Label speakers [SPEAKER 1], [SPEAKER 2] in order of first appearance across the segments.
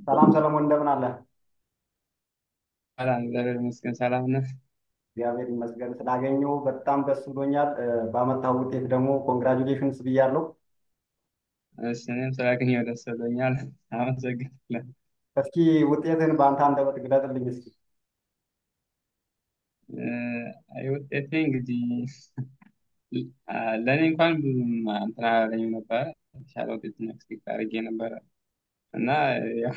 [SPEAKER 1] ሰላም ሰለሞን እንደምን አለ?
[SPEAKER 2] ሰላም እግዚአብሔር ይመስገን። ሰላም ነህ?
[SPEAKER 1] እግዚአብሔር ይመስገን ስላገኘሁ በጣም ደስ ብሎኛል። ባመጣው ውጤት ደግሞ ኮንግራጁሌሽንስ ብያለሁ።
[SPEAKER 2] እሺ እኔም ስላገኘሁ ደስ ብሎኛል። አመሰግናለሁ።
[SPEAKER 1] እስኪ ውጤትን በአንተ አንደበት ግለጥልኝ እስኪ።
[SPEAKER 2] እ፣ አይ ውጤቴ እንግዲህ አ፣ ለእኔ እንኳን ብዙም እንትን አላለኝም ነበረ። የተሻለ ውጤት ነው ኤክስፔክት አድርጌ ነበረ እና ያው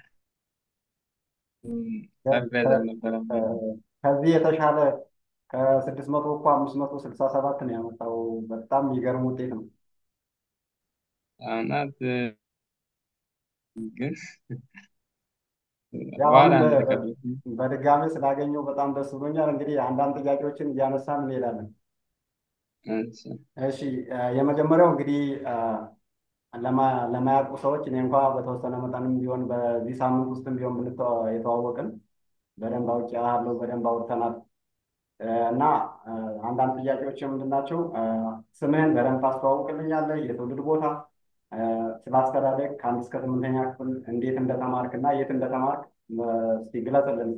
[SPEAKER 2] ሰርፕራይዝ አልነበረም።
[SPEAKER 1] ከዚህ የተሻለ ከስድስት መቶ እኮ አምስት መቶ ስልሳ ሰባት ነው ያመጣው። በጣም የሚገርም ውጤት ነው።
[SPEAKER 2] እናት ግን
[SPEAKER 1] ያው
[SPEAKER 2] በኋላ
[SPEAKER 1] አሁን
[SPEAKER 2] አንድ
[SPEAKER 1] በ-
[SPEAKER 2] ተቀበልኩኝ።
[SPEAKER 1] በድጋሚ ስላገኘሁ በጣም ደስ ብሎኛል። እንግዲህ አንዳንድ ጥያቄዎችን እያነሳን እንሄዳለን።
[SPEAKER 2] እሺ
[SPEAKER 1] እሺ እ፣ የመጀመሪያው እንግዲህ እ፣ ለማ- ለማያውቁ ሰዎች እኔ እንኳ በተወሰነ መጠንም ቢሆን በዚህ ሳምንት ውስጥም ቢሆን ብንተዋ- የተዋወቅን በደንብ አውቄሃለሁ፣ በደንብ አውርተናል እ፣ እና እ፣ አንዳንድ ጥያቄዎች ምንድን ናቸው? እ፣ ስምህን በደንብ ታስተዋውቅልኛለህ? የትውልድ ቦታ፣ እ፣ ስለ አስተዳደግ ከአንድ እስከ ስምንተኛ ክፍል እንዴት እንደተማርክ እና የት እንደተማርክ እ፣ እስኪ ግለጽልን።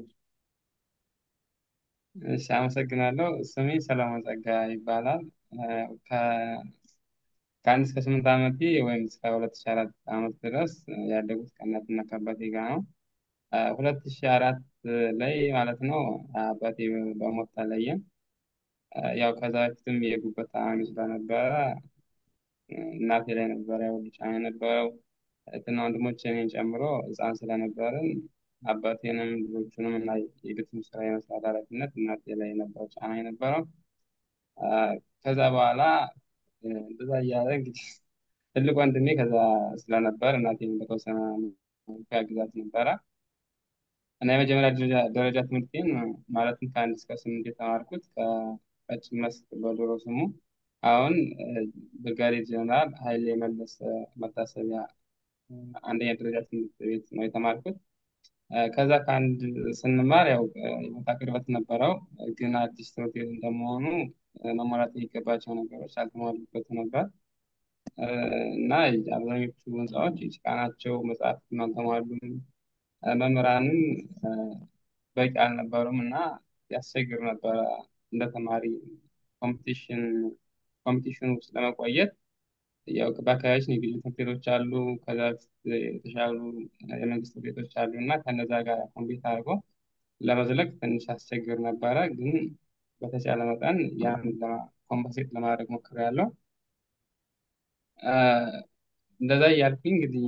[SPEAKER 2] እሺ፣ አመሰግናለሁ። ስሜ ሰለሞን ጸጋ ይባላል። እ፣ ከ- ከአንድ እስከ ስምንት ዓመቴ ወይም እስከ ሁለት ሺህ አራት ዓመት ድረስ ያደጉት ከእናትና ከአባቴ ጋር ነው። ሁለት ሺህ አራት ላይ ማለት ነው አባቴ በሞት ተለየን። አ፣ ያው ከዛ በፊትም የጉበት ታማሚ ስለነበረ እ፣ እናቴ ላይ ነበረ ያው ጫና የነበረው እህትና ወንድሞች እኔን ጨምሮ ሕፃን ስለነበርን አባቴንም ልጆቹንም እና የቤቱን ስራ የመስራት ኃላፊነት እናቴ ላይ ነበረው ጫና የነበረው። አ፣ ከዛ በኋላ እ፣ እንደዛ እያለ እንግዲህ ትልቅ ወንድሜ ከዛ ስለነበር እናቴን በተወሰነ መልኩ ያግዛት ነበረ እና የመጀመሪያ ደረጃ ደረጃ ትምህርቴን ማለትም ከአንድ እስከ ስምንት የተማርኩት ከቀጭን መስክ በድሮ ስሙ አሁን እ፣ ብርጋዴር ጀነራል ኃይሌ መለስ መታሰቢያ እ፣ አንደኛ ደረጃ ትምህርት ቤት ነው የተማርኩት። እ፣ ከዛ ከአንድ ስንማር ያው እ፣ የቦታ ቅርበት ነበረው፣ ግን አዲስ ትምህርት ቤት እንደመሆኑ እ፣ መሟላት የሚገባቸው ነገሮች አልተሟሉበት ነበር እ፣ እና አብዛኞቹ ህንፃዎች የጭቃ ናቸው፣ መጽሐፍትም አልተሟሉም፣ እ፣ መምህራንም እ፣ በቂ አልነበሩም እና ያስቸግር ነበረ እንደ ተማሪ ኮምፒቲሽን ኮምፒቲሽን ውስጥ ለመቆየት ያው በአካባቢያችን የግል ትምህርት ቤቶች አሉ፣ ከዛ በፊት የተሻሉ የመንግስት ትምህርት ቤቶች አሉ እና ከነዛ ጋር ኮምፒት አድርጎ ለመዝለቅ ትንሽ ያስቸግር ነበረ። ግን በተቻለ መጠን ያን ኮምፐንሴት ለማድረግ ሞክሬያለሁ። አ፣ እንደዛ እያልኩኝ እንግዲህ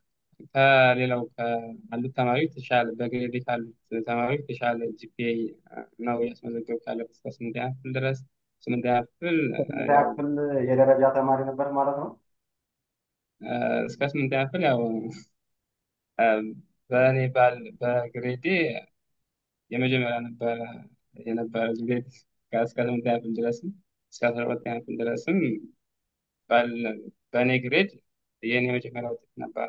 [SPEAKER 2] ከሌላው ካሉት ተማሪዎች የተሻለ በግሬዴ ካሉት ተማሪዎች የተሻለ ጂፒኤ ነው ያስመዘገብኩት ያለሁት እስከ ስምንተኛ ክፍል ድረስ። ስምንተኛ ክፍል አ፣
[SPEAKER 1] ስምንተኛ
[SPEAKER 2] ያው
[SPEAKER 1] ክፍል የደረጃ ተማሪ ነበር ማለት ነው?
[SPEAKER 2] አ፣ እስከ ስምንተኛ ክፍል ያው አ፣ በእኔ ባል በግሬዴ የመጀመሪያ ነበረ የነበረ ግሬድ እስከ ስምንተኛ ክፍል ድረስም እስከ አስራ ሁለተኛ ክፍል ድረስም ባል በእኔ ግሬድ የእኔ የመጀመሪያ ውጤት ነበረ።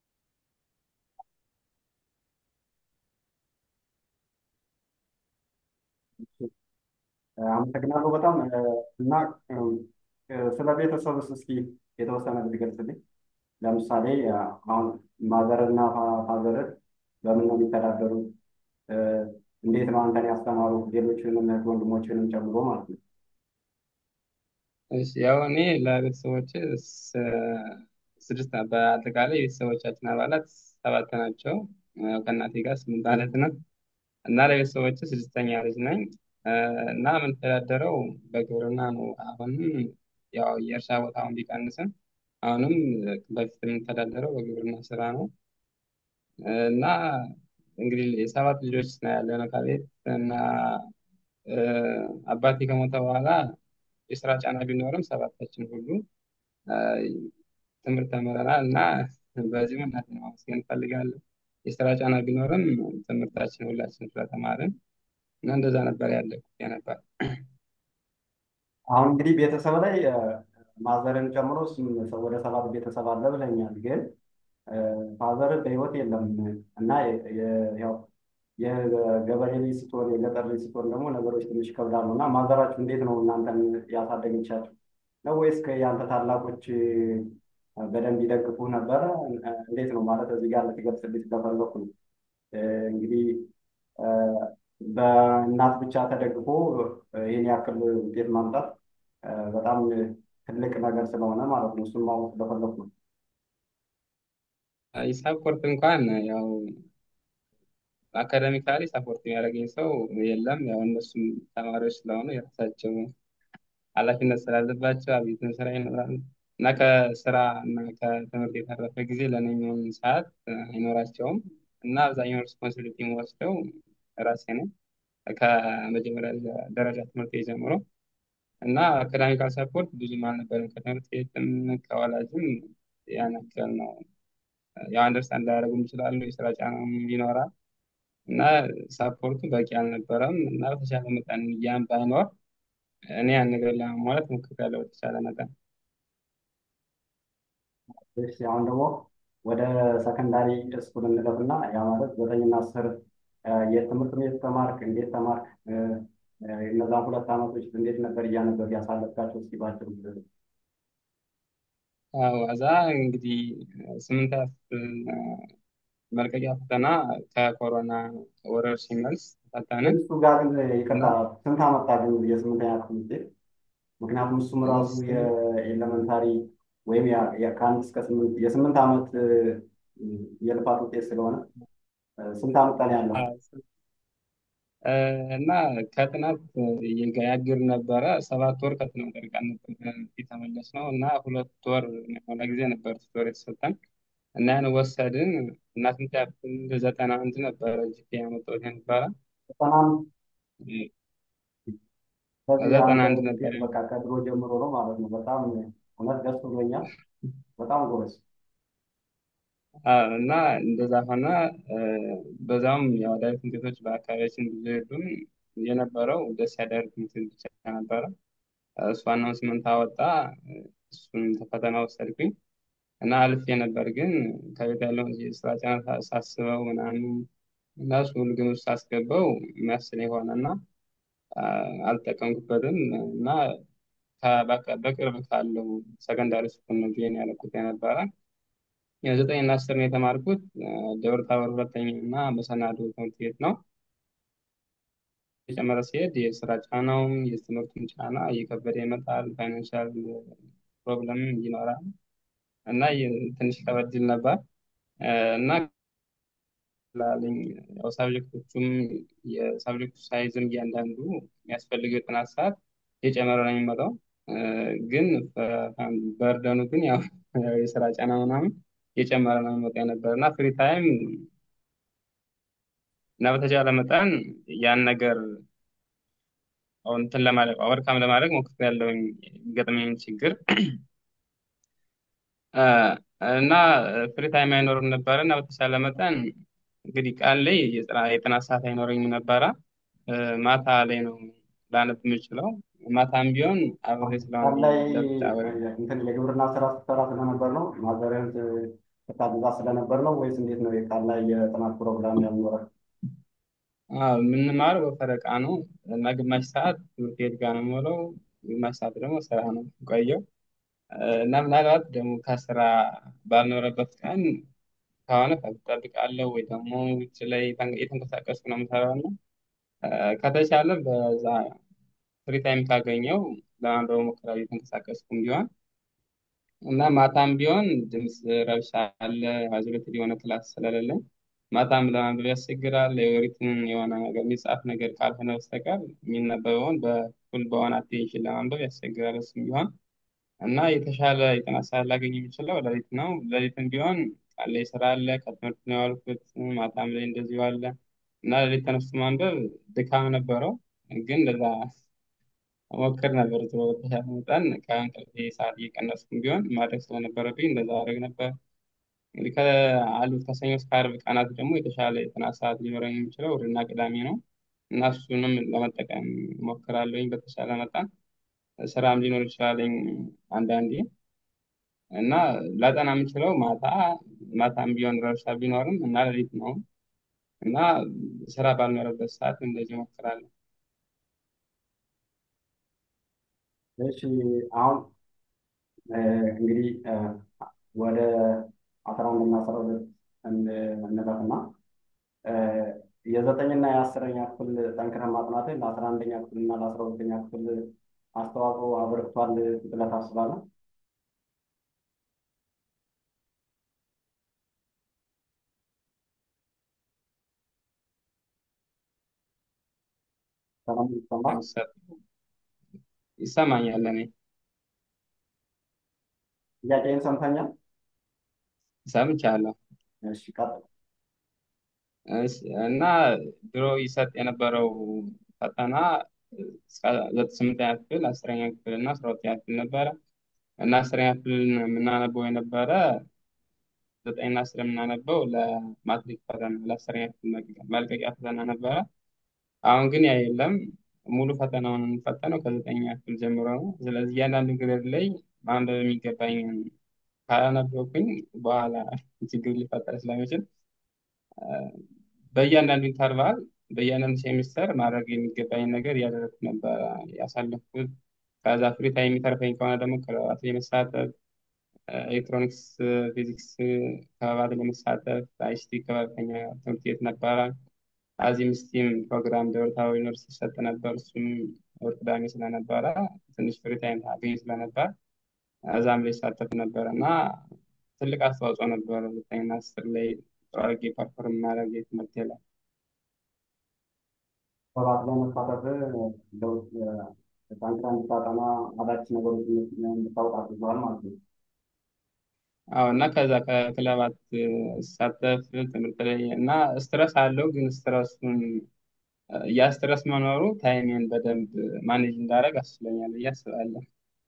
[SPEAKER 1] አመሰግናለሁ በጣም እ፣ እና እ፣ ስለ ቤተሰብስ እስኪ የተወሰነ ብትገልጽልኝ። ለምሳሌ እ፣ አሁን ማዘር እና ፋዘር በምን ነው የሚተዳደሩት? እ፣ እንዴት ነው አንተን ያስተማሩ? ሌሎችንም እህት ወንድሞችንም ጨምሮ ማለት ነው።
[SPEAKER 2] እሺ ያው እኔ ለቤተሰቦች ስድስት በአጠቃላይ የቤተሰቦቻችን አባላት ሰባት ናቸው። ያው ከእናቴ ጋር ስምንት ማለት ነው እና ለቤተሰቦች ስድስተኛ ልጅ ነኝ እ፣ እና የምንተዳደረው በግብርና ነው። አሁንም ያው የእርሻ ቦታውን ቢቀንስም አሁንም በፊት የምንተዳደረው በግብርና ስራ ነው እ፣ እና እንግዲህ የሰባት ልጆች ነው ያለነው ከቤት እና እ፣ አባቴ ከሞተ በኋላ የስራ ጫና ቢኖርም ሰባታችን ሁሉ እ፣ ትምህርት ተምረናል እና በዚህም እናቴን ማመስገን እንፈልጋለን። የስራ ጫና ቢኖርም ትምህርታችን ሁላችን ስለተማርን እና እንደዛ ነበር ያለኩት የነበር።
[SPEAKER 1] አሁን እንግዲህ ቤተሰብ ላይ እ፣ ማዘርን ጨምሮ ስም- ሰው ወደ ሰባት ቤተሰብ አለ ብለኛል። ግን እ፣ ፋዘር በህይወት የለም እና የ- የ- ያው የገበሬ ልጅ ስትሆን የገጠር ልጅ ስትሆን ደግሞ ነገሮች ትንሽ ይከብዳሉ እና ማዘራችሁ እንዴት ነው እናንተን ያሳደገቻችሁ ነው ወይስ ከ- የአንተ ታላቆች በደንብ ይደግፉ ነበረ? እንዴት ነው ማለት እዚህ ጋር ልትገልጽልኝ ስለፈለኩ ነው። እንግዲህ በእናት ብቻ ተደግፎ ይህን ያክል ውጤት ማምጣት በጣም ትልቅ ነገር ስለሆነ ማለት ነው። እሱን ማወቅ ስለፈለኩ ነው።
[SPEAKER 2] ሳፖርት እንኳን ያው አካዳሚካሊ ሳፖርት የሚያደርገኝ ሰው የለም። ያው እነሱም ተማሪዎች ስለሆኑ የራሳቸው ኃላፊነት ስላለባቸው አብይትን ስራ ይኖራል እና ከስራ እና ከትምህርት የተረፈ ጊዜ ለእኔ የሚሆን ሰዓት አይኖራቸውም እና አብዛኛው ሪስፖንሲቢሊቲ የምወስደው ራሴ ነኝ ከመጀመሪያ ደረጃ ትምህርት ጀምሮ እና አካዳሚካል ሰፖርት ብዙም አልነበረም። ከትምህርት ቤትም ከወላጅም ያን ያክል ነው። ያው አንደርስታንድ ላያደርጉም ይችላሉ። የስራ ጫናም ይኖራል እና ሳፖርቱ በቂ አልነበረም እና በተቻለ መጠን ያን ባይኖር እኔ ያን ነገር ለማሟላት ሞክሬያለሁ በተቻለ መጠን።
[SPEAKER 1] እሺ አሁን ደግሞ ወደ ሰከንዳሪ ስኩል እንለፍና ያ ማለት ዘጠኝና አስር የት ትምህርት ቤት ተማርክ? እንዴት ተማርክ? እነዛን ሁለት ዓመቶች እንዴት ነበር እያነበብ ያሳለፍካቸው? እስኪ ባጭሩ ግለጽ።
[SPEAKER 2] አዎ እዛ እንግዲህ ስምንት መልቀቂያ ፈተና ከኮሮና ወረርሽኝ መልስ ፈተንን።
[SPEAKER 1] እሱ ጋር ግን ይቅርታ ስንት አመጣ ግን የስምንተኛ ክፍል ውጤት? ምክንያቱም እሱም ራሱ የኤሌመንታሪ ወይም ከአንድ እስከ ስምንት የስምንት ዓመት የልፋት ውጤት ስለሆነ ስንት አመጣን ያለው
[SPEAKER 2] እና ከጥናት ያግር ነበረ። ሰባት ወር ከጥናት ርቀን ነበር የተመለስ ነው እና ሁለት ወር የሆነ ጊዜ ነበር ቱቶር የተሰጠን እና ያን ወሰድን እና ስንት ያክል ዘጠና አንድ ነበረ ጂፒ ያመጣሁት የነበረ ዘጠና አንድ ነበረ።
[SPEAKER 1] በቃ ከድሮ ጀምሮ ነው ማለት ነው። በጣም እውነት ደስ ብሎኛል። በጣም ጎበዝ
[SPEAKER 2] እና እንደዛ ሆነ። በዛውም የአዳሪ ትምህርት ቤቶች በአካባቢያችን ብዙ የሉም። የነበረው ደስ ያዳሪ ትምህርት ቤት ብቻ ነበረ። እሱ አናውንስመንት አወጣ። እሱን ፈተና ወሰድኩኝ እና አልፌ ነበር። ግን ከቤት ያለውን የስራ ጫና ሳስበው ምናምን እና እሱ ሁሉ ግን ውስጥ ሳስገባው የሚያስል የሆነ እና አልጠቀምኩበትም እና በቅርብ ካለው ሰከንዳሪ ስኩል ነው ጆይን ያደረኩት የነበረ የዘጠኝ እና አስር ነው የተማርኩት ደብረ ታቦር ሁለተኛ እና መሰናዶ ትምህርት ቤት ነው። የጨመረ ሲሄድ የስራ ጫናውም የትምህርቱን ጫና እየከበደ ይመጣል። ፋይናንሻል ፕሮብለም ይኖራል እና ትንሽ ከበድ ይል ነበር እና ላለኝ ያው ሳብጀክቶቹም የሳብጀክቱ ሳይዝም እያንዳንዱ የሚያስፈልገው የጥናት ሰዓት እየጨመረ ነው የሚመጣው። ግን በርደኑ ግን ያው የስራ ጫና ምናምን እየጨመረ ነው የሚመጣ የነበር እና ፍሪ ታይም እና በተቻለ መጠን ያን ነገር እንትን ለማድረግ ኦቨርካም ለማድረግ ሞክሬያለሁኝ የሚገጥመኝ ችግር እና ፍሪ ታይም አይኖርም ነበረ እና በተቻለ መጠን እንግዲህ ቀን ላይ የጥናት ሰዓት አይኖረኝም ነበረ። ማታ ላይ ነው ላነብ የምችለው። ማታም ቢሆን አብሬ ስለሆነ
[SPEAKER 1] ላይ እንትን የግብርና ስራ ስትሰራ ስለነበር ነው ማዘርህን ስታግዛ ስለነበር ነው ወይስ እንዴት ነው? የቃል ላይ የጥናት ፕሮግራም ያልኖረ?
[SPEAKER 2] የምንማረው በፈረቃ ነው እና ግማሽ ሰዓት ትምህርት ቤት ጋር ነው የምውለው፣ ግማሽ ሰዓት ደግሞ ስራ ነው ቆየው እና ምናልባት ደግሞ ከስራ ባልኖረበት ቀን ከሆነ እጠብቃለሁ ወይ ደግሞ ውጭ ላይ የተንቀሳቀስኩ ነው የምሰራው እና ከተቻለ በዛ ፍሪ ታይም ካገኘው ለማንበብ ሞክራለሁ እየተንቀሳቀስኩም ቢሆን እና ማታም ቢሆን ድምፅ ረብሻ አለ። አዙሪትድ የሆነ ክላስ ስለሌለኝ ማታም ለማንበብ ያስቸግራል። የወሪትን የሆነ ነገር የሚጻፍ ነገር ካልሆነ በስተቀር የሚነበበውን በፉል በሆነ አቴንሽን ለማንበብ ያስቸግራል። እሱም ቢሆን እና የተሻለ የጥናት ሰዓት ላገኝ የሚችለው ሌሊት ነው። ሌሊትም ቢሆን ቃል ላይ ስራ አለ፣ ከትምህርት ነው የዋልኩት። ማታም ላይ እንደዚሁ አለ እና ሌሊት ተነስቶ ማንበብ ድካም ነበረው፣ ግን እንደዛ ሞክር ነበር። ዞሮ በተሻለ መጠን ከእንቅልፌ ሰዓት እየቀነስኩም ቢሆን ማድረግ ስለነበረብኝ እንደዛ አደረግ ነበር። እንግዲህ ከአሉት ከሰኞ እስከ ዓርብ ቀናት ደግሞ የተሻለ የጥናት ሰዓት ሊኖረኝ የሚችለው እሑድና ቅዳሜ ነው እና እሱንም ለመጠቀም ሞክራለሁኝ በተሻለ መጠን ስራም ሊኖር ይችላለኝ አንዳንዴ እና ላጠና የምችለው ማታ ማታም ቢሆን ረብሻ ቢኖርም እና ሌሊት ነው እና ስራ ባልኖረበት ሰዓት እንደዚህ ሞክራለሁ።
[SPEAKER 1] እሺ አሁን እንግዲህ የአስረኛ ክፍል ጠንክረህ ማጥናትህ ለአስራ አንደኛ ክፍል እና ለአስራ ሁለተኛ ክፍል አስተዋጽኦ አበርክቷል ብለህ ታስባለህ? ሰላም ይሰማል?
[SPEAKER 2] ይሰማኛል። እኔ
[SPEAKER 1] ጥያቄን ሰምተኛል?
[SPEAKER 2] ሰምቻለሁ።
[SPEAKER 1] እሺ ቀጥል።
[SPEAKER 2] እሺ፣ እና ድሮ ይሰጥ የነበረው ፈተና እስከ ስምንተኛ ክፍል፣ አስረኛ ክፍል እና አስራ ሁለተኛ ክፍል ነበረ እና አስረኛ ክፍል የምናነበው የነበረ ዘጠኝና አስር የምናነበው ለማትሪክ ፈተና ለአስረኛ ክፍል መልቀቂያ ፈተና ነበረ። አሁን ግን ያ የለም። ሙሉ ፈተናውን የምንፈተነው ከዘጠኛ ክፍል ጀምሮ ነው። ስለዚህ እያንዳንዱ ግሬድ ላይ ማንበብ የሚገባኝን ካላነበብኩኝ በኋላ ችግር ሊፈጠር ስለሚችል በእያንዳንዱ ኢንተርቫል በእያንዳንዱ ሴሚስተር ማድረግ የሚገባኝ ነገር እያደረግኩ ነበረ ያሳለፍኩት። ከዛ ፍሪ ታይም የሚተርፈኝ ከሆነ ደግሞ ክበባት የመሳተፍ ኤሌክትሮኒክስ፣ ፊዚክስ ክበባት ለመሳተፍ አይሲቲ ክበበኛ ትምህርት ቤት ነበረ። አዚም ስቲም ፕሮግራም ደብረታቦር ዩኒቨርሲቲ ይሰጥ ነበር። እሱም እሑድ ቅዳሜ ስለነበረ ትንሽ ፍሪ ታይም አገኝ ስለነበር እዛም ላይ ይሳተፍ ነበር እና ትልቅ አስተዋጽኦ ነበር ዘጠኝና አስር ላይ ጥሩ አድርጌ ፐርፎርም ማድረግ ትምህርት ላይ
[SPEAKER 1] ሰባት ላይ መሳተፍ ለውጥ ጠንክረህ እንድታጠና አዳዲስ ነገሮች እንድታውቅ አድርገዋል ማለት ነው።
[SPEAKER 2] አዎ እና ከዛ ከክለባት ሳተፍ ትምህርት ላይ እና ስትረስ አለው ግን ስትረሱን ያ ስትረስ መኖሩ ታይሜን በደንብ ማኔጅ እንዳደረግ አስችሎኛል ብዬ አስባለሁ።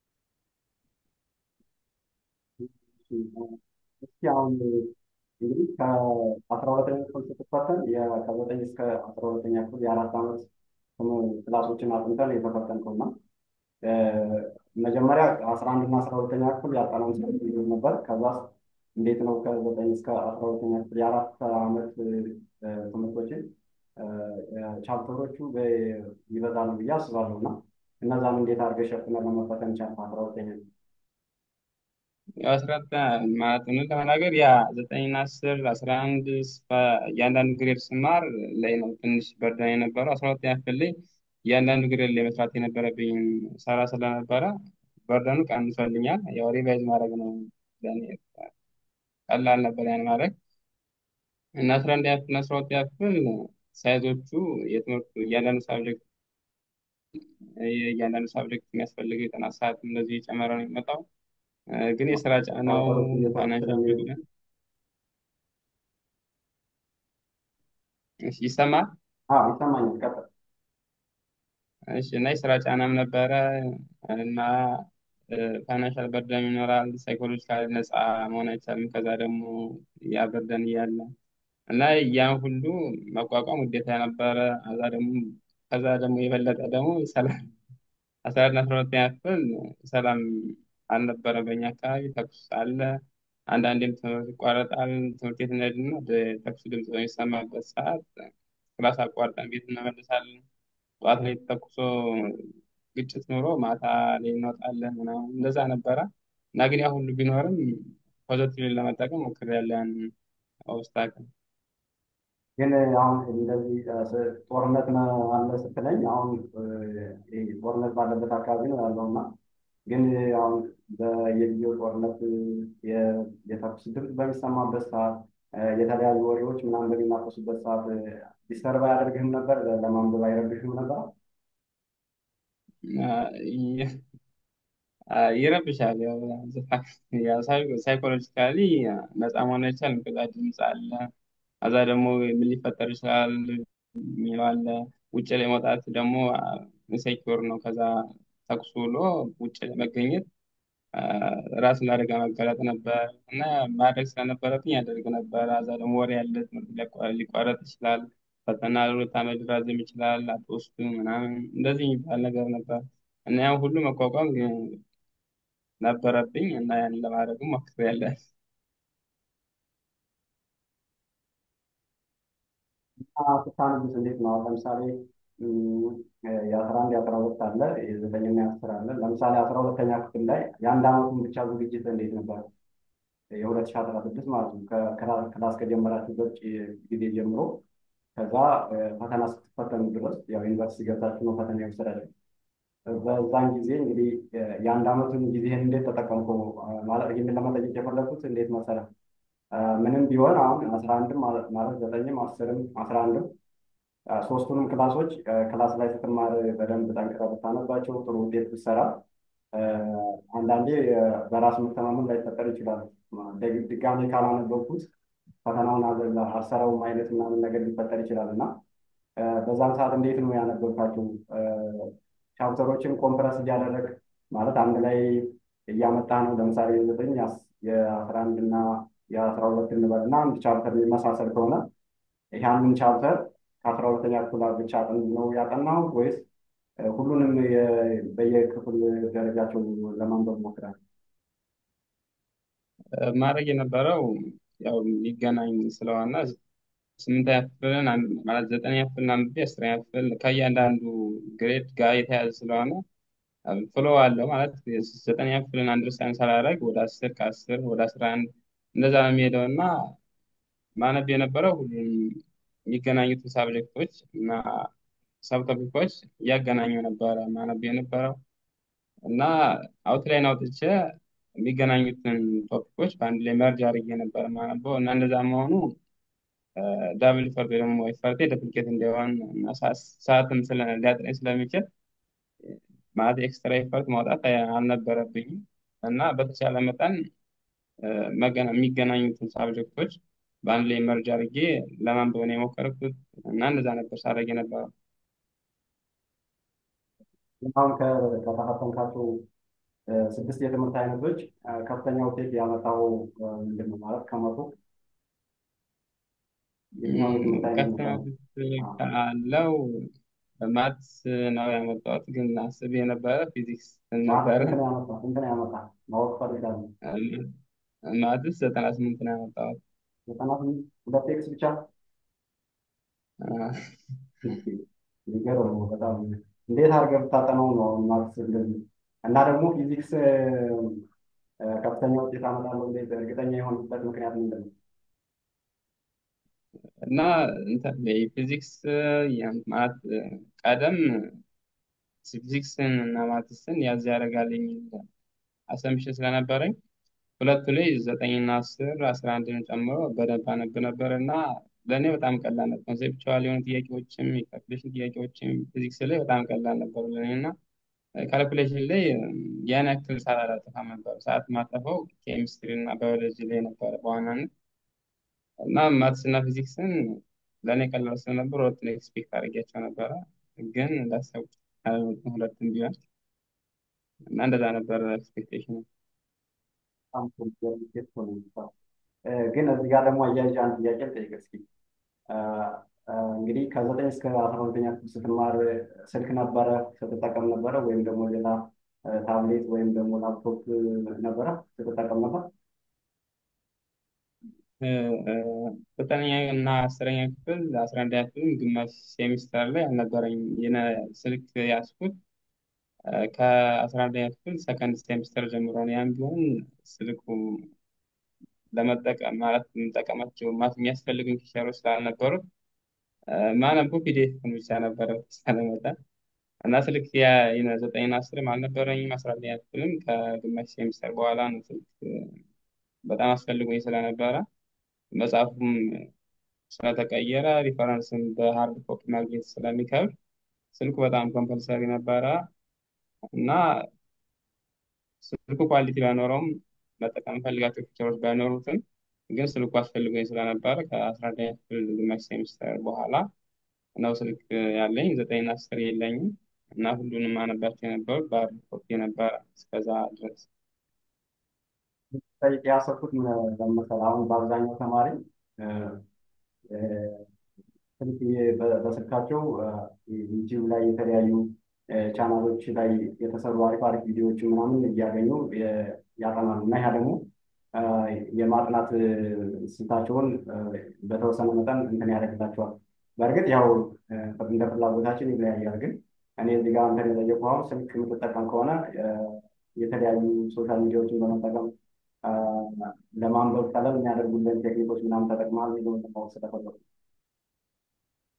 [SPEAKER 1] እስኪ አሁን እንግዲህ ከአስራ ሁለተኛ ክፍል ስትፈተን ከዘጠኝ እስከ አስራ ሁለተኛ ክፍል የአራት ዓመት ክላሶችን አጥንተን የተፈተንከው እና መጀመሪያ አስራ አንድ እና አስራ ሁለተኛ ክፍል ያጠናውን ስለ ነበር። ከዛ እንዴት ነው ከዘጠኝ እስከ አስራ ሁለተኛ ክፍል የአራት ዓመት ትምህርቶችን ቻፕተሮቹ ይበዛሉ ብዬ አስባለሁ እና እነዛን እንዴት አድርገህ ሸፍነህ ለመፈተን ቻልክ? አስራ ሁለተኛ
[SPEAKER 2] አስራት ማለት ነው ለመናገር ያ ዘጠኝና አስር አስራ አንድ እያንዳንዱ ግሬድ ስማር ላይ ነው ትንሽ በርደን የነበረው። አስራ ሁለተኛ ክፍል ላይ እያንዳንዱ ግሬድ ላይ መስራት የነበረብኝ ሰራ ስለነበረ በርደኑ ቀንሶልኛል። ያው ሪቫይዝ ማድረግ ነው ለእኔ ቀላል ነበር ያን ማድረግ እና አስራ አንደኛ ክፍል እና አስራ ሁለተኛ ክፍል ሳይዞቹ የትምህርቱ እያንዳንዱ ሳብጀክት የእያንዳንዱ ሳብጀክት የሚያስፈልገው የጥናት ሰዓት እንደዚህ የጨመረ ነው የሚመጣው። ግን የስራ ጫናው ፋይናንሻል ይሰማል
[SPEAKER 1] ይሰማኛል። ቀጥል።
[SPEAKER 2] እሺ እና የስራ ጫናም ነበረ እና ፋይናንሻል በርደን ይኖራል። ሳይኮሎጂካል ነፃ መሆን አይቻልም። ከዛ ደግሞ ያ በርደን እያለ እና ያን ሁሉ መቋቋም ውዴታ ነበረ። ከዛ ደግሞ ከዛ ደግሞ የበለጠ ደግሞ ሰላም አስራ አንድ አስራ ሁለተኛ ክፍል ሰላም አልነበረ። በእኛ አካባቢ ተኩስ አለ። አንዳንዴም ትምህርት ይቋረጣል። ትምህርት ቤት እንሄድና ወደ ተኩስ ድምፅ በሚሰማበት ሰዓት ክላስ አቋርጠን ቤት እንመለሳለን። ጠዋት ላይ ተኩሶ ግጭት ኖሮ ማታ ላይ እንወጣለን ምናምን እንደዛ ነበረ እና ግን ያ ሁሉ ቢኖርም ፖዘቲቭ ለመጠቀም ሞክሬያለሁ ያን ኦብስታክል
[SPEAKER 1] ግን አሁን እንደዚህ ጦርነት አለ ስትለኝ አሁን ጦርነት ባለበት አካባቢ ነው ያለው እና ግን አሁን በየጊዜው ጦርነት የተኩስ ድምፅ በሚሰማበት ሰዓት የተለያዩ ወሬዎች ምናምን በሚናፈሱበት ሰዓት ዲስተርብ አያደርግህም ነበር? ለማንበብ አይረብሽም ነበር?
[SPEAKER 2] ይረብሻል። ሳይኮሎጂካሊ ነፃ መሆን አይቻልም። ከዛ ድምፅ አለ። ከዛ ደግሞ ምን ሊፈጠር ይችላል የሚለው አለ። ውጭ ላይ መውጣት ደግሞ ኢንሴኪውር ነው። ከዛ ተኩስ ውሎ ውጭ ላይ መገኘት ራስን ለአደጋ መጋለጥ ነበር እና ማድረግ ስለነበረብኝ ያደርግ ነበር። ከዛ ደግሞ ወሬ ያለ ትምህርት ሊቋረጥ ይችላል። ፈተና ለሁለት ዓመት ሊራዘም ይችላል። አትወስዱ ምናምን እንደዚህ የሚባል ነገር ነበር እና ያን ሁሉ መቋቋም ነበረብኝ እና ያን ለማድረግም ሞክሬያለሁ።
[SPEAKER 1] ስታነብስ እንዴት ነው? አሁን ለምሳሌ የአስራ አንድ የአስራ ሁለት አለ የዘጠኝና የአስር አለ። ለምሳሌ አስራ ሁለተኛ ክፍል ላይ የአንድ ዓመቱን ብቻ ዝግጅት እንዴት ነበር? የሁለት ሺህ አስራ ስድስት ማለት ነው። ክላስ ከጀመራችሁበት ጊዜ ጀምሮ ከዛ ፈተና ስትፈተኑ ድረስ ያው ዩኒቨርሲቲ ገብታችሁ ነው ፈተና የወሰዳችሁ። በዛን ጊዜ እንግዲህ የአንድ ዓመቱን ጊዜህን እንዴት ተጠቀምከው? ማለት ይህንን ለመጠየቅ የፈለኩት እንዴት መሰለህ፣ ምንም ቢሆን አሁን አስራ አንድም ማለት ዘጠኝም አስርም አስራ አንድም ሶስቱንም ክላሶች ክላስ ላይ ስትማር በደንብ ጠንቅቀህ ብታነባቸው ጥሩ ውጤት ብትሰራ አንዳንዴ በራስ መተማመን ላይፈጠር ይችላል። ድጋሜ ካላነበብኩት ፈተናውን አልሰራውም አይነት ምናምን ነገር ሊፈጠር ይችላል እና በዛም ሰዓት እንዴት ነው ያነበብካቸው? ቻፕተሮችን ኮምፕረስ እያደረግ ማለት አንድ ላይ እያመጣህ ነው። ለምሳሌ የዘጠኝ የአስራ አንድ እና የአስራ ሁለት እንበል እና አንድ ቻፕተር የሚመሳሰል ከሆነ ያንን ቻፕተር ከአስራ ሁለተኛ ክፍል ብቻ ነው ያጠናው ወይስ ሁሉንም በየክፍል ደረጃቸው ለማንበብ ሞክራል?
[SPEAKER 2] ማድረግ የነበረው ያው የሚገናኝ ስለሆነ ስምንተኛ ክፍልን ማለት ዘጠነኛ ክፍልን አንብቤ አስረኛ ክፍል ከእያንዳንዱ ግሬድ ጋር የተያዘ ስለሆነ ፍሎ አለው ማለት ዘጠነኛ ክፍልን አንደርስታንድ ሳላደርግ ወደ አስር ከአስር ወደ አስራ አንድ እንደዛ ነው የሚሄደው እና ማነብ የነበረው ሁሉም የሚገናኙትን ሳብጀክቶች እና ሰብቶፒኮች እያገናኙ ነበረ ማነብ የነበረው እና አውትላይን አውጥቼ የሚገናኙትን ቶፒኮች በአንድ ላይ መርጅ አድርጌ ነበር ማነበው እና እንደዛ መሆኑ ዳብል ኢፈርት ወይ ደግሞ ኢፈርቴ ዱፕሊኬት እንዲሆን እና ሰዓትም ሊያጥረኝ ስለሚችል ማለት ኤክስትራ ኢፈርት ማውጣት አልነበረብኝም እና በተቻለ መጠን የሚገናኙትን ሳብጀክቶች በአንድ ላይ መርጅ አድርጌ ለማንበብ ነው የሞከርኩት እና እንደዛ ነበር ሳደርግ የነበረው።
[SPEAKER 1] አሁን ከተፈተንካቸው ስድስት የትምህርት አይነቶች ከፍተኛ ውጤት ያመጣው ምንድን ነው? ማለት ከመቶ የትኛው የትምህርት አይነት
[SPEAKER 2] ከፍተኛ
[SPEAKER 1] ነው?
[SPEAKER 2] ውጤት ካለው ማትስ ነው ያመጣሁት፣ ግን አስቤ የነበረ ፊዚክስ
[SPEAKER 1] ማለት
[SPEAKER 2] ነበረ።
[SPEAKER 1] ስንት ነው ያመጣ ስንት ነው ያመጣ ማወቅ ፈልጋለሁ።
[SPEAKER 2] ማትስ ዘጠና ስምንት ነው ያመጣሁት።
[SPEAKER 1] ዘጠና ስምንት ሁለት ኤክስ ብቻ የሚገርም ነው በጣም እንዴት አድርገህ ብታጠናው ነው አሁን ማትስ እንደዚህ እና ደግሞ ፊዚክስ ከፍተኛ ውጤት አመጣለሁ እንዴት እርግጠኛ የሆንበት ምክንያት ምንድን ነው?
[SPEAKER 2] እና እንትን ፊዚክስ ማለት ቀደም ፊዚክስን እና ማትስን ያዝ ያደርጋል የሚል አሰምሽን ስለነበረኝ ሁለቱ ላይ ዘጠኝና አስር አስራ አንድን ጨምሮ በደንብ አነብ ነበር እና ለእኔ በጣም ቀላል ነበር። ኮንሴፕቹዋል የሆኑ ጥያቄዎችም የካልኩሌሽን ጥያቄዎችም ፊዚክስ ላይ በጣም ቀላል ነበሩ ለእኔ እና ካልኩሌሽን ላይ ያን ያክል ሰዓት አላጠፋም ነበር። ሰዓት ማጠፈው ኬሚስትሪ እና ባዮሎጂ ላይ ነበረ በዋናነት እና ማትስ እና ፊዚክስን ለእኔ ቀላል ስለነበር ሁለቱን ኤክስፔክት አድርጌያቸው ነበረ፣ ግን እንዳሰብኩት አልመጡም ሁለቱም ቢሆን እና እንደዛ ነበረ ኤክስፔክቴሽን።
[SPEAKER 1] በጣም ጥሩ ውጤት ሆነ የሚባለው። ግን እዚህ ጋር ደግሞ አያይዤ አንድ ጥያቄ ልጠይቅ እስኪ። እንግዲህ ከዘጠኝ እስከ አስራ ሁለተኛ ክፍል ስትማር ስልክ ነበረ ስትጠቀም ነበረ ወይም ደግሞ ሌላ ታብሌት ወይም ደግሞ ላፕቶፕ ነበረ ስትጠቀም ነበር?
[SPEAKER 2] ዘጠነኛ እና አስረኛ ክፍል አስራ አንደኛ ክፍል ግማሽ ሴሚስተር ላይ አልነበረኝም የነ ስልክ ያዝኩት ከአስራ አንደኛ ክፍል ሰከንድ ሴሚስተር ጀምሮ ነው። ያም ቢሆን ስልኩ ለመጠቀም ማለት የምጠቀማቸው ማለት የሚያስፈልጉኝ ፊቸሮች ስላልነበሩት ማነበው ፒዲኤፍን ብቻ ነበረ በተቻለ መጠን እና ስልክ ዘጠኝና አስርም አልነበረኝም። አስራ አንደኛ ክፍልም ከግማሽ ሴሚስተር በኋላ ነው ስልክ በጣም አስፈልጎኝ ስለነበረ መጽሐፉም ስለተቀየረ ሪፈረንስም በሃርድ ኮፒ ማግኘት ስለሚከብድ ስልኩ በጣም ኮምፐልሰሪ ነበረ እና ስልኩ ኳሊቲ ባይኖረውም መጠቀም ፈልጋቸው ፊቸሮች ባይኖሩትም ግን ስልኩ አስፈልጎኝ ስለነበረ ከአስራ አንደኛ ክፍል ግማሽ ሴሚስተር በኋላ ነው ስልክ ያለኝ። ዘጠኝና አስር የለኝም እና ሁሉንም አነባቸው የነበሩት በሃርድ ኮፒ ነበረ እስከዛ ድረስ።
[SPEAKER 1] ጠይቄ ያሰብኩት ምን መሰለህ፣ አሁን በአብዛኛው ተማሪ ስልክ በስልካቸው ዩቲዩብ ላይ የተለያዩ ቻናሎች ላይ የተሰሩ አሪፍ አሪፍ ቪዲዮዎችን ምናምን እያገኙ ያጠናሉ እና ያ ደግሞ የማጥናት ስልታቸውን በተወሰነ መጠን እንትን ያደርግላቸዋል። በእርግጥ ያው እንደ ፍላጎታችን ይለያያል። ግን እኔ እዚህ ጋር እንትን የጠየቁህ አሁን ስልክ የምትጠቀም ከሆነ የተለያዩ ሶሻል ሚዲያዎችን በመጠቀም ለማንበብ ቀለል የሚያደርጉልን ቴክኒኮች ምናምን ተጠቅመሃል የሚለውን ለማወቅ ስለፈለኩ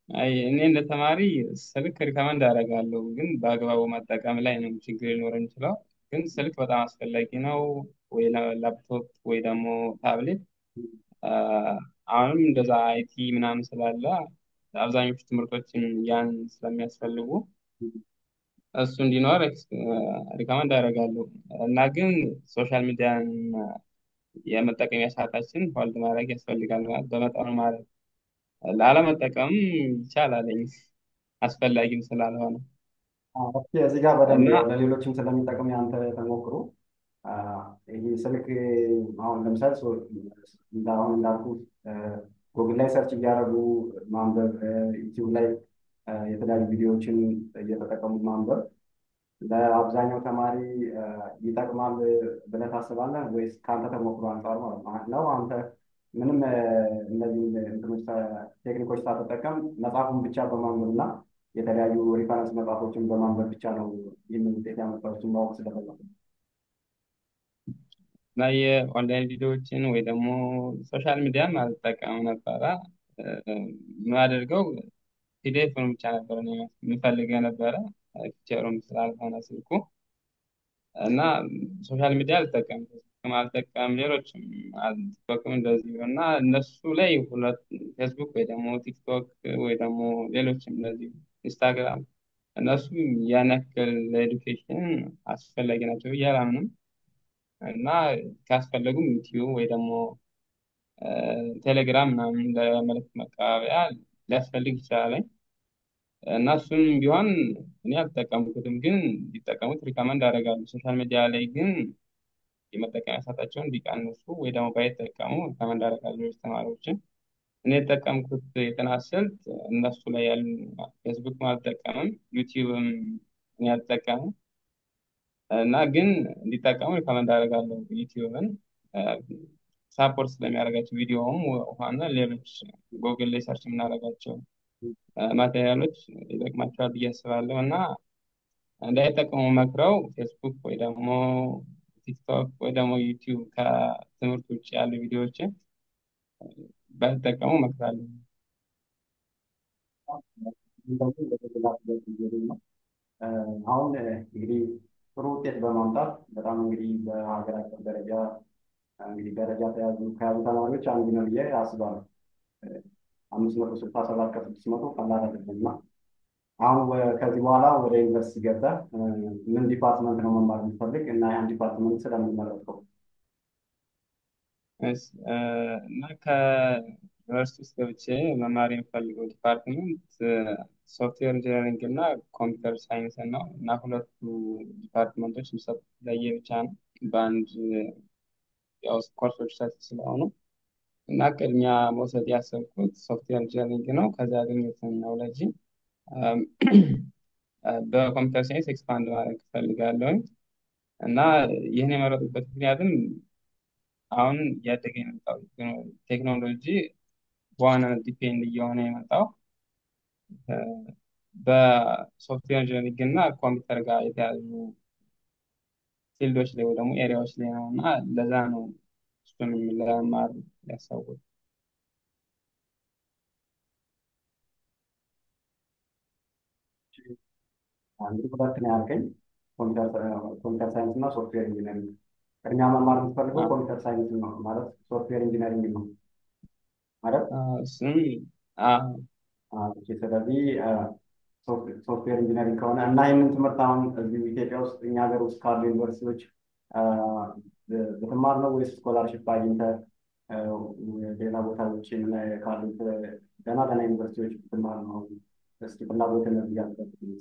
[SPEAKER 2] አይ እኔ እንደ ተማሪ ስልክ ሪከመንድ አደርጋለሁ፣ ግን በአግባቡ መጠቀም ላይ ነው ችግር ሊኖር የሚችለው። ግን ስልክ በጣም አስፈላጊ ነው፣ ወይ ላ- ላፕቶፕ ወይ ደግሞ ታብሌት። አ፣ አሁንም እንደዛ አይቲ ምናምን ስላለ አብዛኞቹ ትምህርቶችን ያን ስለሚያስፈልጉ እሱ እንዲኖር ሪከመንድ አደርጋለሁ እና ግን ሶሻል ሚዲያን የመጠቀሚያ ሰዓታችን ሆልድ ማድረግ ያስፈልጋል። ማለት በመጠኑ ማለት ላለመጠቀም ይቻላል አስፈላጊም ስላልሆነ
[SPEAKER 1] ኦኬ፣ እዚህ ጋር በደንብ
[SPEAKER 2] እና
[SPEAKER 1] ያው ለሌሎችም ስለሚጠቅም ያንተ ተሞክሮ አ፣ ይሄ ስልክ አሁን ለምሳሌ ሰው እንደ አሁን እንዳልኩ ጉግል ላይ ሰርች እያደረጉ ማንበብ፣ ዩቲዩብ ላይ አ፣ የተለያዩ ቪዲዮዎችን እየተጠቀሙ ማንበብ ለአብዛኛው ተማሪ አ፣ ይጠቅማል ብለህ ታስባለህ ወይስ ከአንተ ተሞክሮ አንጻር ማለት ነው? ነው አንተ ምንም አ፣ እነዚህ እንትኖች ሳ- ቴክኒኮች ሳትጠቀም መጽሐፉን ብቻ በማንበብ እና የተለያዩ ሪፈረንስ መጽሐፎችን በማንበብ ብቻ ነው ይህንን ውጤት ያመጣሁትን ማወቅ ስለፈለኩ ነው።
[SPEAKER 2] እና የኦንላይን ቪዲዮዎችን ወይ ደግሞ ሶሻል ሚዲያን አልጠቀም ነበረ። እ፣ የማደርገው ፒዲኤፍን ብቻ ነበር እኔ የምፈልገው የነበረ ፒክቸሩም ስላልሆነ ስልኩ እና ሶሻል ሚዲያ አልጠቀም ፌስቡክም አልጠቀም ሌሎችም አል- ቲክቶክም እንደዚሁ እና እነሱ ላይ ሁለት ፌስቡክ ወይ ደግሞ ቲክቶክ ወይ ደግሞ ሌሎችም እንደዚሁ ኢንስታግራም እነሱ ያን ያክል ለኤዱኬሽን አስፈላጊ ናቸው ብዬ አላምንም እና ካስፈለጉም ዩቲዩብ ወይ ደግሞ እ፣ ቴሌግራም ምናምን ለመልዕክት መቀባበያ ሊያስፈልግ ይችላል እና እሱም ቢሆን እኔ አልተጠቀምኩትም፣ ግን ሊጠቀሙት ሪከመንድ አደርጋለሁ። ሶሻል ሚዲያ ላይ ግን የመጠቀሚያ ሰዓታቸውን እንዲቀንሱ ወይ ደግሞ ባይጠቀሙ ሪከመንድ አደርጋለሁ ሌሎች ተማሪዎችን። እኔ የተጠቀምኩት የጥናት ስልት እነሱ ላይ ያሉ ፌስቡክም አልጠቀምም፣ ዩቲዩብም እኔ አልጠቀምም እና ግን እንዲጠቀሙ ሪከመንድ አደርጋለሁ ዩቲዩብን ሳፖርት ስለሚያደርጋቸው ቪዲዮውም ሆነ ሌሎች ጎግል ላይ ሰርች የምናደርጋቸው ማቴሪያሎች ይጠቅማቸዋል ብዬ አስባለሁ እና እንዳይጠቀሙ መክረው ፌስቡክ ወይ ደግሞ ቲክቶክ ወይ ደግሞ ዩቲዩብ ከትምህርት ውጭ ያሉ ቪዲዮዎችን ባይጠቀሙ እመክራለሁ።
[SPEAKER 1] እንደዚህ በተገላ ነው። አ፣ አሁን እ፣ እንግዲህ ጥሩ ውጤት በማምጣት በጣም እንግዲህ በሀገር አቀፍ ደረጃ አ፣ እንግዲህ ደረጃ ተያዙ ከያዙ ተማሪዎች አንዱ ነው ብዬ አስባለሁ። አምስት መቶ ስልሳ ሰባት ከስድስት መቶ ቀላል አይደለም እና አሁን ወ- ከዚህ በኋላ ወደ ዩኒቨርሲቲ ገብተህ እ፣ ምን ዲፓርትመንት ነው መማር የምትፈልግ እና ያን ዲፓርትመንት ስለምንመረጥከው?
[SPEAKER 2] እስ- እ፣ እና ከዩኒቨርሲቲ ውስጥ ገብቼ መማር የምፈልገው ዲፓርትመንት ሶፍትዌር ኢንጂነሪንግ እና ኮምፒውተር ሳይንስ ነው እና ሁለቱ ዲፓርትመንቶች የሚሰጡት ለየብቻ ነው በአንድ ያው ኮርሶች ሰፊ ስለሆኑ እና ቅድሚያ መውሰድ ያሰብኩት ሶፍትዌር ኢንጂነሪንግ ነው። ከዛ ያገኘሁትን ኖውሌጅ በኮምፒውተር ሳይንስ ኤክስፓንድ ማድረግ እፈልጋለሁኝ እና ይህን የመረጡበት ምክንያትም አሁን እያደገ የመጣው ቴክኖሎጂ በዋናነት ዲፔንድ እየሆነ የመጣው እ፣ በሶፍትዌር ኢንጂነሪንግ እና ኮምፒውተር ጋር የተያዙ ፊልዶች ላይ ወይ ደግሞ ኤሪያዎች ላይ ነው እና ለዛ ነው እሱንም ለመማር ያሰብኩት።
[SPEAKER 1] እንግዲህ ሁለት ነው ያልከኝ፣ ኮምፒውተር ኮምፒውተር ሳይንስ እና ሶፍትዌር ኢንጂነሪንግ። ቅድሚያ መማር የምትፈልገው ኮምፒውተር ሳይንስ ነው ማለት ሶፍትዌር ኢንጂነሪንግ ነው ማለት
[SPEAKER 2] አዎ፣ እሱም አዎ፣
[SPEAKER 1] አዎ፣ ኦኬ። ስለዚህ አ፣ ሶፍት- ሶፍትዌር ኢንጂነሪንግ ከሆነ እና ይህንን ትምህርት አሁን እዚሁ ኢትዮጵያ ውስጥ እኛ ሀገር ውስጥ ካሉ ዩኒቨርሲቲዎች አ፣ ብ- ብትማር ነው ወይስ ስኮላርሽፕ አግኝተህ አ፣ ሌላ ቦታ ውጭ ምን ካሉት ገና ገና ዩኒቨርሲቲዎች ብትማር ነው? እስኪ ፍላጎትን እዚህ ጋር ትገልጽልኝ።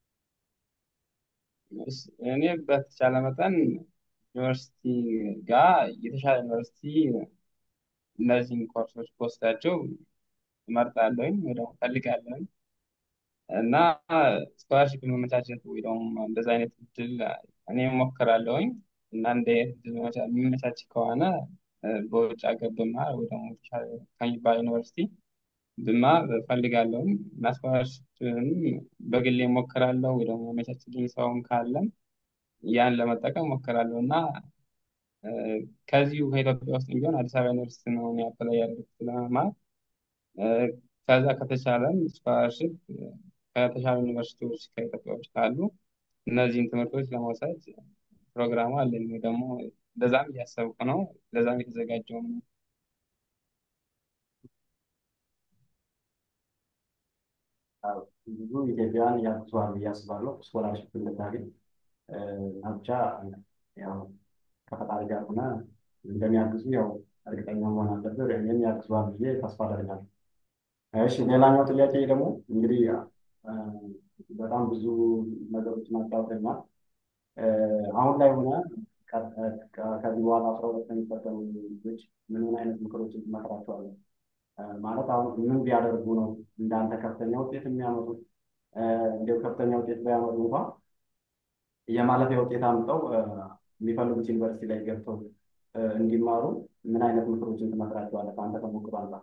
[SPEAKER 2] እስ- እኔ በተቻለ መጠን ዩኒቨርሲቲ ጋር የተሻለ ዩኒቨርሲቲ እነዚህን ኮርሶች በወስዳቸው እመርጣለሁኝ ወይ ደግሞ እፈልጋለሁኝ እና ስኮላርሽፕ መመቻቸት ወይ ደግሞ እንደዚ አይነት እድል እኔ እሞክራለሁኝ እና እንደ እድል መመቻ- የሚመቻች ከሆነ እ፣ በውጭ ሀገር ብማር ወይ ደግሞ የተሻለ ከሚባል ዩኒቨርሲቲ ብማር እፈልጋለሁኝ እና ስኮላርሽፕንም በግሌ እሞክራለሁ ወይ ደግሞ የሚመቻችልኝ ሰውም ካለም ያን ለመጠቀም እሞክራለሁ እና እ፣ ከዚሁ ከኢትዮጵያ ውስጥ ቢሆን አዲስ አበባ ዩኒቨርሲቲ ነው እኔ አፕላይ ያደረኩት ለመማር እ፣ ከዛ ከተቻለም ስኮላርሽፕ ከተሻሉ ዩኒቨርሲቲዎች ከኢትዮጵያ ውጭ ካሉ እነዚህን ትምህርቶች ለመውሰድ ፕሮግራሙ አለኝ ወይ ደግሞ ለዛም እያሰብኩ ነው። ለዛም የተዘጋጀው ነው።
[SPEAKER 1] አዎ፣ ብዙ ኢትዮጵያውያን ያግዙሃል ብዬ አስባለሁ ስኮላርሽፕ እንድታገኝ እና ብቻ ያው ከፈጣሪ ጋር ሆነ እንደሚያግዙ ያው እርግጠኛ መሆን አለብህ። እኔም ያግዙሃል ብዬ ተስፋ አደርጋለሁ። እሺ ሌላኛው ጥያቄ ደግሞ እንግዲህ እ፣ በጣም ብዙ ነገሮችን አጫውተኛል። አሁን ላይ ሆነ ከ- ከ- ከዚህ በኋላ አስራ ሁለት የሚፈተኑ ልጆች ምን ምን አይነት ምክሮችን ትመክራቸዋለህ? እ፣ ማለት አሁን ምን ቢያደርጉ ነው እንዳንተ ከፍተኛ ውጤት የሚያመጡት? እ፣ እንዲያው ከፍተኛ ውጤት ባያመጡ እንኳን የማለፊያ ውጤት አምጠው እ፣ የሚፈልጉት ዩኒቨርሲቲ ላይ ገብተው እ፣ እንዲማሩ ምን አይነት ምክሮችን ትመክራቸዋለህ? ከአንተ ተሞክሮ አንጻር።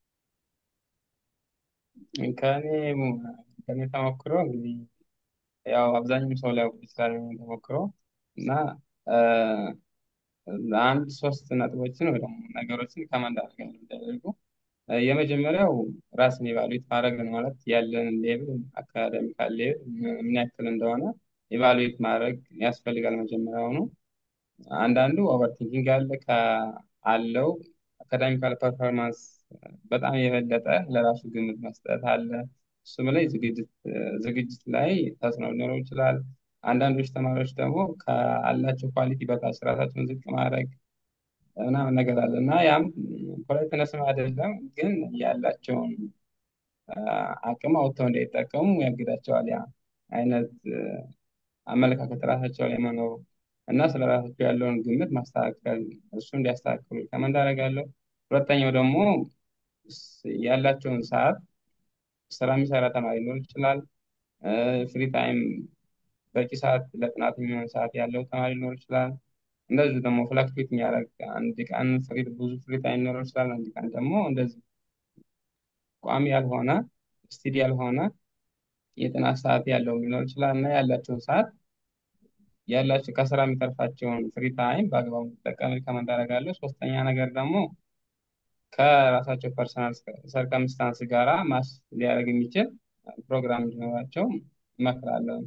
[SPEAKER 2] ከእኔ ከእኔ ተሞክሮ እንግዲህ ያው አብዛኛው ሰው ሊያውቅ ይችላል የእኔን ተሞክሮ እና እ፣ አንድ ሶስት ነጥቦችን ወይ ደግሞ ነገሮችን ከማንዳር ጋር የሚደረጉ የመጀመሪያው ራስን ኢቫሉዌት ማድረግ ነው። ማለት ያለን ሌብል አካዳሚካል ሌብል ምን ያክል እንደሆነ ኢቫሉዌት ማድረግ ያስፈልጋል መጀመሪያውኑ። አንዳንዱ ኦቨርቲንኪንግ አለ አለው አካዳሚካል ፐርፎርማንስ በጣም የበለጠ ለራሱ ግምት መስጠት አለ። እሱም ላይ ዝግጅት ዝግጅት ላይ ተጽዕኖ ሊኖረው ይችላል። አንዳንዶች ተማሪዎች ደግሞ ከአላቸው ኳሊቲ በታች ራሳቸውን ዝቅ ማድረግ ምናምን ነገር አለ እና ያም ፖለቲነስም አይደለም፣ ግን ያላቸውን አቅም አውጥተው እንዳይጠቀሙ ያግዳቸዋል። ያ አይነት አመለካከት ራሳቸው ላይ መኖሩ እና ስለ ራሳቸው ያለውን ግምት ማስተካከል እሱ እንዲያስተካክሉ ከመንድ አደርጋለሁ። ሁለተኛው ደግሞ ያላቸውን ሰዓት ስራ የሚሰራ ተማሪ ሊኖር ይችላል። ፍሪ ታይም በቂ ሰዓት ለጥናት የሚሆን ሰዓት ያለው ተማሪ ሊኖር ይችላል። እንደዚሁ ደግሞ ፍላክቹዌት የሚያደርግ አንድ ቀን ፍሪ ብዙ ፍሪ ታይም ሊኖረው ይችላል። አንድ ቀን ደግሞ እንደዚህ ቋሚ ያልሆነ ስቲዲ ያልሆነ የጥናት ሰዓት ያለው ሊኖር ይችላል እና ያላቸውን ሰዓት ያላቸው ከስራ የሚተርፋቸውን ፍሪ ታይም በአግባቡ እንዲጠቀም ሪከመንድ አደርጋለሁ። ሶስተኛ ነገር ደግሞ ከራሳቸው ፐርሰናል ሰርከምስታንስ ጋራ ማስ ሊያደርግ የሚችል ፕሮግራም እንዲኖራቸው እመክራለሁ።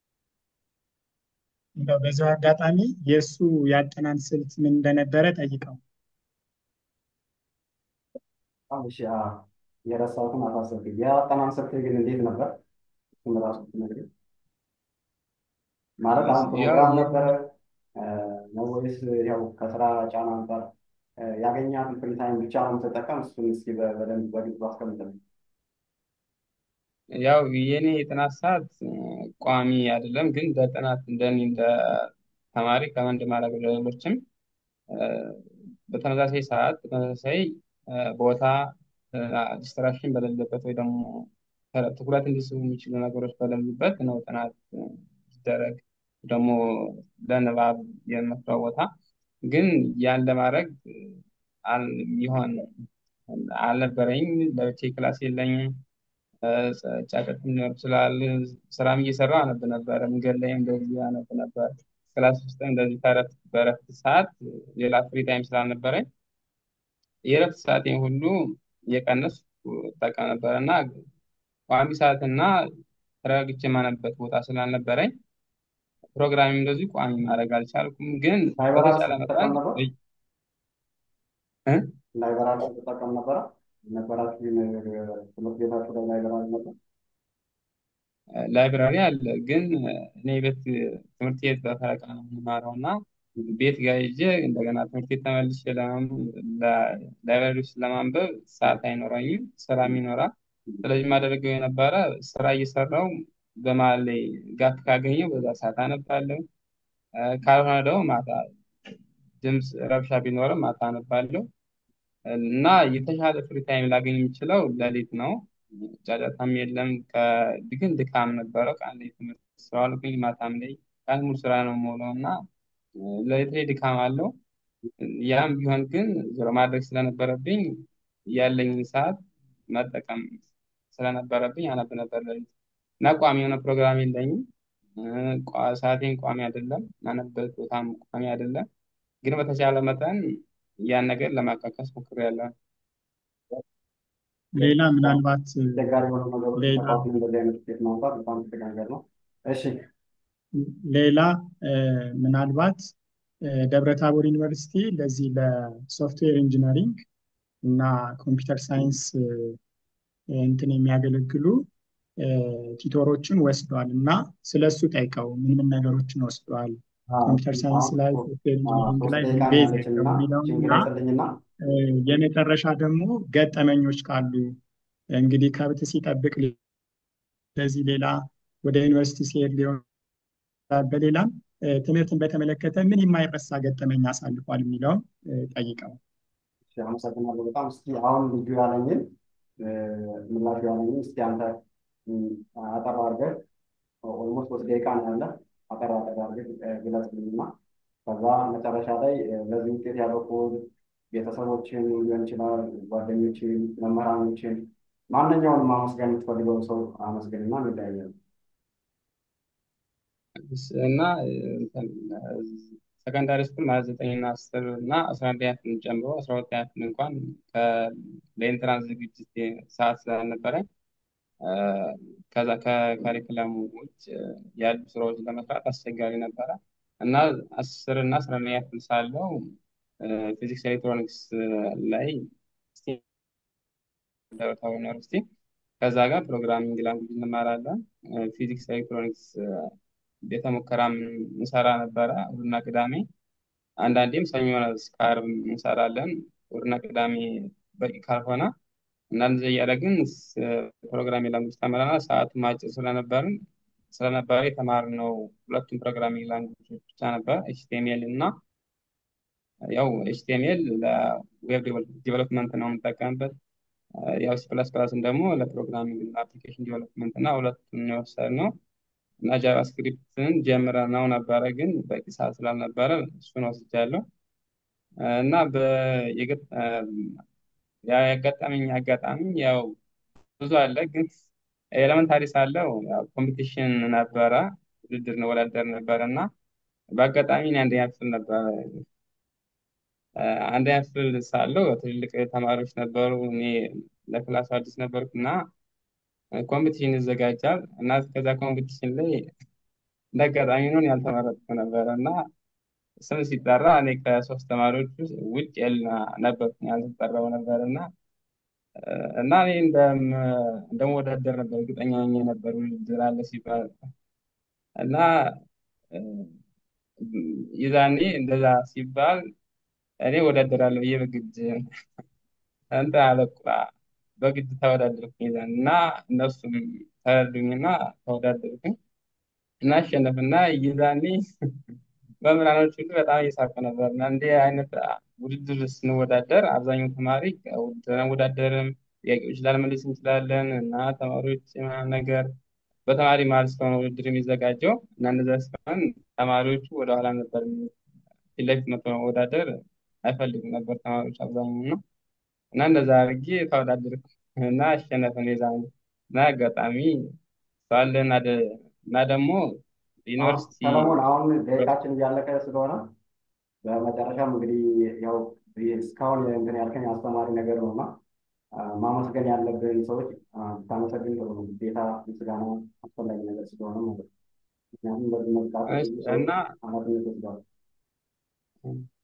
[SPEAKER 3] እንደው በዚሁ አጋጣሚ የእሱ ያጠናን ስልት ምን እንደነበረ ጠይቀው።
[SPEAKER 1] እሺ የረሳሁትን አሳሰብክ። የአጠናን ስልት ግን እንዴት ነበር? እሱን ራሱ ብትነግረኝ። ማለት አሁን ፕሮግራም ነበረ ነው ወይስ ያው ከስራ ጫና አንጻር ያገኛትን ፍሪ ታይም ብቻ ነው የምትጠቀም? እሱን እስኪ በደንብ በግልጽ አስቀምጥልኝ።
[SPEAKER 2] ያው የኔ የጥናት ሰዓት ቋሚ አይደለም፣ ግን በጥናት እንደኔ እንደ ተማሪ ከመንድ ማድረግ ለሌሎችም በተመሳሳይ ሰዓት በተመሳሳይ ቦታ ዲስትራክሽን በሌለበት ወይ ደግሞ ትኩረት እንዲስቡ የሚችሉ ነገሮች በሌሉበት ነው ጥናት ሲደረግ ደግሞ ለንባብ የምመክረው ቦታ ግን ያን ለማድረግ ይሆን አልነበረኝም። ለብቻ ክላስ የለኝም። ጫቀት ሊኖር ይችላል። ስራም እየሰራሁ አነብ ነበር። መንገድ ላይም እንደዚህ አነብ ነበር። ክላስ ውስጥ እንደዚህ ከረፍት በረፍት ሰዓት ሌላ ፍሪ ታይም ስላልነበረኝ የረፍት ሰዓቴን ሁሉ እየቀነስኩ እጠቀም ነበር እና ቋሚ ሰዓትና ተረጋግቼ የማነብበት ቦታ ስላልነበረኝ ፕሮግራሚንግ እንደዚህ ቋሚ ማድረግ አልቻልኩም። ግን
[SPEAKER 1] ላይብራሪ
[SPEAKER 2] በተቻለ
[SPEAKER 1] ስትጠቀም
[SPEAKER 2] መጠን
[SPEAKER 1] ነበር?
[SPEAKER 2] እ?
[SPEAKER 1] ላይብራሪ ስትጠቀም ነበረ? ነበራችሁ ትምህርት ቤታችሁ ላይ ላይብራሪ ነበር?
[SPEAKER 2] ላይብራሪ አለ፣ ግን እኔ ቤት ትምህርት ቤት በፈረቃ ነው የምማረው እና ቤት ጋር ሄጄ እንደገና ትምህርት ቤት ተመልሼ ላይብራሪ ውስጥ ለማንበብ ሰዓት አይኖረኝም፣ ስራም ይኖራል። ስለዚህ የማደርገው የነበረ ስራ እየሰራው በመሀል ላይ ጋፕ ካገኘው በዛ ሰዓት አነባለሁ። ካልሆነ ደግሞ ማታ ድምፅ ረብሻ ቢኖርም ማታ አነባለሁ እና የተሻለ ፍሪ ታይም ላገኝ የምችለው ሌሊት ነው። ጫጫታም የለም። ግን ድካም ነበረው። ቀን ላይ ትምህርት ስለዋልኩኝ ማታም ላይ ቀን ሙሉ ስራ ነው የምውለው እና ሌሊት ላይ ድካም አለው። ያም ቢሆን ግን ዞሮ ማድረግ ስለነበረብኝ ያለኝን ሰዓት መጠቀም ስለነበረብኝ አነብ ነበር ሌሊት እና ቋሚ የሆነ ፕሮግራም የለኝም። ሰዓቴን ቋሚ አይደለም፣ ማነበት ቦታም ቋሚ አይደለም። ግን በተቻለ መጠን ያን ነገር ለማካከስ ሞክሬያለሁ።
[SPEAKER 3] ሌላ ምናልባት
[SPEAKER 1] አስቸጋሪ የሆኑ ነገሮች
[SPEAKER 3] ሌላ
[SPEAKER 1] ተቋቁሞ እንደዚህ አይነት ውጤት ማውጣት በጣም ትልቅ ነገር ነው። እሺ
[SPEAKER 3] ሌላ እ፣ ምናልባት እ፣ ደብረ ታቦር ዩኒቨርሲቲ ለዚህ ለሶፍትዌር ኢንጂነሪንግ እና ኮምፒውተር ሳይንስ እ፣ እንትን የሚያገለግሉ እ፣ ቲቶሮችን ወስዷል እና ስለሱ ጠይቀው ምን ምን ነገሮችን ወስዷል ኮምፒውተር ሳይንስ
[SPEAKER 1] አሁን
[SPEAKER 3] ላይ
[SPEAKER 1] ሶስት
[SPEAKER 3] ሶፍትዌር ኢንጂነሪንግ
[SPEAKER 1] ሶስት
[SPEAKER 3] ላይ
[SPEAKER 1] ደቂቃ ነው
[SPEAKER 3] ቤዝ
[SPEAKER 1] ያለችን
[SPEAKER 3] ነው
[SPEAKER 1] እና
[SPEAKER 3] የሚለውን
[SPEAKER 1] ችግር
[SPEAKER 3] እና
[SPEAKER 1] አይሰልኝና
[SPEAKER 3] እ፣ የመጨረሻ ደግሞ ገጠመኞች ካሉ እንግዲህ ከብት ሲጠብቅ ለዚህ ሌላ ወደ ዩኒቨርሲቲ ሲሄድ ሊሆን ይችላል። በሌላም እ፣ ትምህርትን በተመለከተ ምን የማይረሳ ገጠመኝ አሳልፏል የሚለውን እ፣ ጠይቀው።
[SPEAKER 1] እሺ፣ አመሰግናለሁ በጣም እስኪ አሁን ልጁ ያለኝን እ፣ ምላሹ ያለኝን እስኪ አንተ እ፣ አጠር አድርገህ ኦልሞስት ሶስት ደቂቃ ነው ያለ አጠር አጠር አድርገህ እ፣ ግለጽልኝና ከዛ መጨረሻ ላይ እ፣ ለዚህ ውጤት ያበቁ ቤተሰቦችን ሊሆን ይችላል ጓደኞችን መምህራኖችን ማንኛውንም ማመስገን የምትፈልገው ሰው አመስገንና እንለያያለን
[SPEAKER 2] እና ሰከንዳሪ ስኩል ማለት ዘጠኝ እና አስር እና አስራ አንደኛ ክፍልን ጨምሮ አስራ ሁለተኛ ክፍል እንኳን ከ- ለኢንትራንስ ዝግጅት ሰዓት ስላልነበረ እ፣ ከዛ ከካሪክለሙ ውጭ ያሉ ስራዎች ለመስራት አስቸጋሪ ነበረ እና አስር እና አስራ አንደኛ ክፍል ሳለው ፊዚክስ ኤሌክትሮኒክስ ላይ ደብረ ታቦር ዩኒቨርሲቲ ከዛ ጋር ፕሮግራሚንግ ላንጉጅ እንማራለን። ፊዚክስ ኤሌክትሮኒክስ ቤተ ሙከራም እንሰራ ነበረ እሑድና ቅዳሜ። አንዳንዴም ሰኞ እስከ ዓርብ እንሰራለን። እሑድና ቅዳሜ በቂ ካልሆነ እና እንደዚህ እያደረግን ፕሮግራሚንግ ላንጉጅ ተምረናል። ሰዓቱም አጭር ስለነበርን ስለነበረ የተማርነው ሁለቱም ፕሮግራሚንግ ላንጉጆች ብቻ ነበር ኤችቲኤምኤል እና ያው ኤችቲኤምኤል ለዌብ ዲቨሎፕመንት ነው የምንጠቀምበት። ያው ሲ ፕላስ ፕላስን ደግሞ ለፕሮግራሚንግ እና አፕሊኬሽን ዲቨሎፕመንት እና ሁለቱን የወሰድነው እና ጃቫስክሪፕትን ጀምረነው ነበረ፣ ግን በቂ ሰዓት ስላልነበረ እሱን ወስጃለሁ እና በየገጠ- ያጋጠመኝ አጋጣሚ ያው ብዙ አለ፣ ግን ኤሌመንታሪ ሳለው ያው ኮምፒቲሽን ነበረ፣ ውድድር እንወዳደር ነበረ እና በአጋጣሚ እኔ አንደኛ ክፍል ነበረ አንደኛ ክፍል ሳለው ትልልቅ ተማሪዎች ነበሩ። እኔ ለክላሱ አዲስ ነበርኩ እና ኮምፒቲሽን ይዘጋጃል እና ከዛ ኮምፒቲሽን ላይ እንደ አጋጣሚ ነው እኔ ያልተመረጥኩ ነበረ እና ስም ሲጠራ እኔ ከሶስት ተማሪዎች ውስጥ ውጭ ያል- ነበርኩ ያልተጠራው ነበር እና እና እኔ እንደም እንደምወዳደር ነበር እርግጠኛ ሆኜ ነበር ውድድር አለ ሲባል እና እ፣ የዛኔ እንደዛ ሲባል እኔ እወዳደራለሁ ብዬ በግድ እንትን አለቁ በግድ ተወዳደርኩኝ ይዛን እና እነሱም ተረዱኝና ተወዳደርኩኝ እና አሸነፍና ይዛኔ መምህራኖች ሁሉ በጣም እየሳቁ ነበር እና እንዲህ አይነት ውድድር ስንወዳደር አብዛኛው ተማሪ ውድድር አንወዳደርም፣ ጥያቄዎች ላልመልስ እንችላለን እና ተማሪዎች ምናምን ነገር በተማሪ መሀል ስለሆነ ውድድር የሚዘጋጀው እና እንደዛ ሲሆን ተማሪዎቹ ወደኋላ ነበር የሚሉት። ፊት ለፊት መጥቶ መወዳደር አይፈልጉም ነበር ተማሪዎች አብዛኛው ነው እና እንደዛ አድርጌ ተወዳደርኩ እና አሸነፍን የዛን እና አጋጣሚ ባለ እና ደ- እና ደግሞ ዩኒቨርሲቲ
[SPEAKER 1] ሰለሞን አሁን ደቂቃችን እያለቀ ስለሆነ በመጨረሻም እንግዲህ ያው እስካሁን እንትን ያልከኝ አስተማሪ ነገር ነው እና አ፣ ማመስገን ያለብን ሰዎች አ፣ ብታመሰግን ጥሩ ነው። ግዴታ ምስጋና አስፈላጊ ነገር ስለሆነ ማለት ነው። ምክንያቱም በዚህ መልካት
[SPEAKER 2] እሺ፣
[SPEAKER 1] ብዙ ሰዎች
[SPEAKER 2] እና
[SPEAKER 1] ኃላፊነት ወስደዋል።